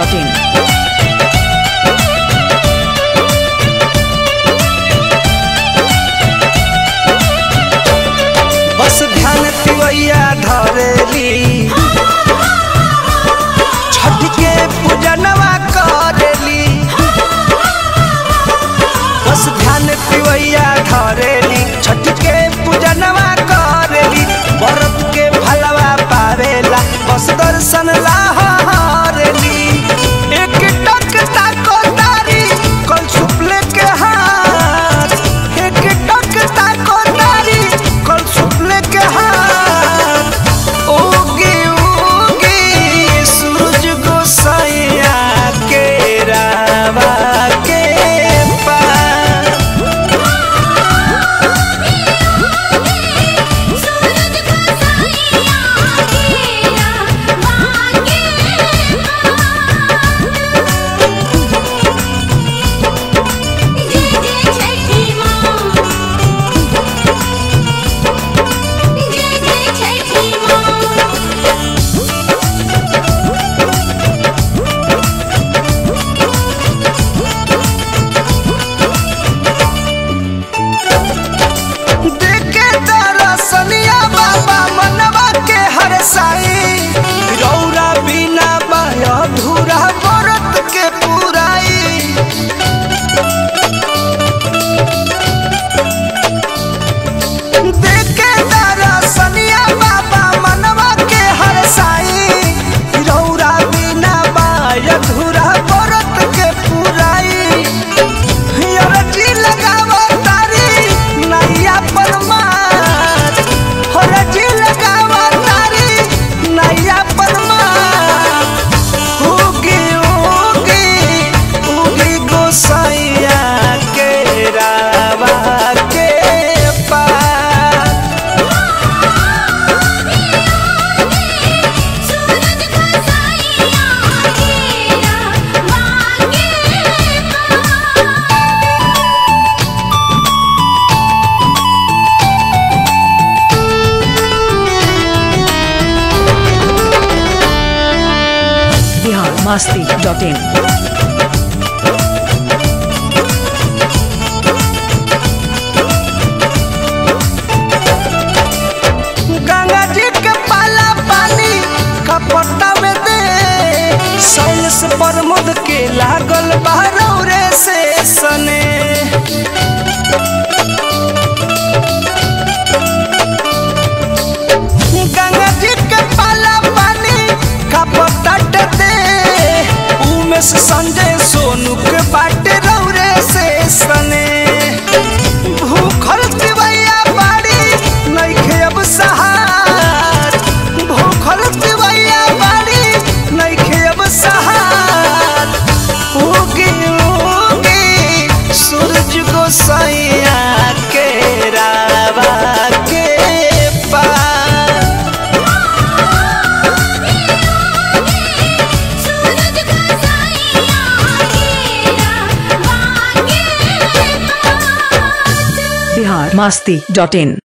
in. बस ध्यान तिवैया धरेली छठ के पूजनवा करेली बस ध्यान तिवैया धरेली छठ के पूजनवा करेली व्रत के भलवा पावेला बस दर्शन ला हरेली एक टक ताको तारी कल सुपले के हाथ एक टक ताको तारी कल सुपले के हाथ उगी उगी सूरज गोसाइया के रावा के पार देखे दरसनिया बाबा मनवा के हर साई रौरा बिना बाया धूरा व्रत के पुराई देखे दरसनिया बाबा मनवा के हर साई रौरा बिना बाया धूरा व्रत के पुराई हरजी लगावो तारी नैया परमार हरजी लगावो तारी नैया परमार उगी उगी उगी गोसाइया के रावा के पार biharmasti.in. गंगा जी के पाला पानी कपटा में दे सैलस प्रमोद के लागल बहरौरे से सने गंगा जी के पाला पानी कपटा दे उमें से संजय सोनू के बाटे रौरे से सने भूखल तिवैया बाड़ी नइखे अब सहार भूखल तिवैया बाड़ी नइखे अब सहार उगी उगी सूरज गोसाइया के रावा के पार biharmasti.in.